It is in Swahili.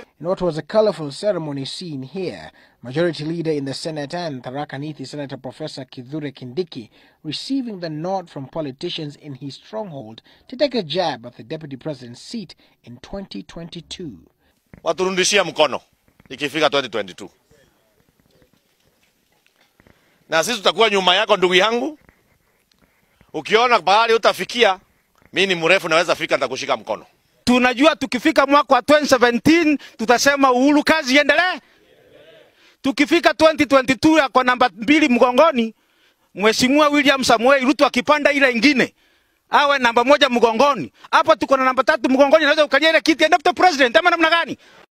In what was a colorful ceremony seen here, Majority Leader in the Senate and Tharaka Nithi Senator Professor Kithure Kindiki receiving the nod from politicians in his stronghold to take a jab at the Deputy President's seat in 2022. waturudishia mkono ikifika 2022 na sisi tutakuwa nyuma yako ndugu yangu. Ukiona pahali utafikia, mi ni mrefu, naweza fika, nitakushika mkono. Tunajua tukifika mwaka wa 2017 tutasema Uhuru kazi iendelee. Tukifika 2022 yako namba mbili mgongoni, Mheshimiwa William Samuel Ruto akipanda ile ingine awe namba moja mgongoni. Hapo tuko na namba tatu mgongoni, naweza ukalia ile kiti ya deputy president ama namna gani?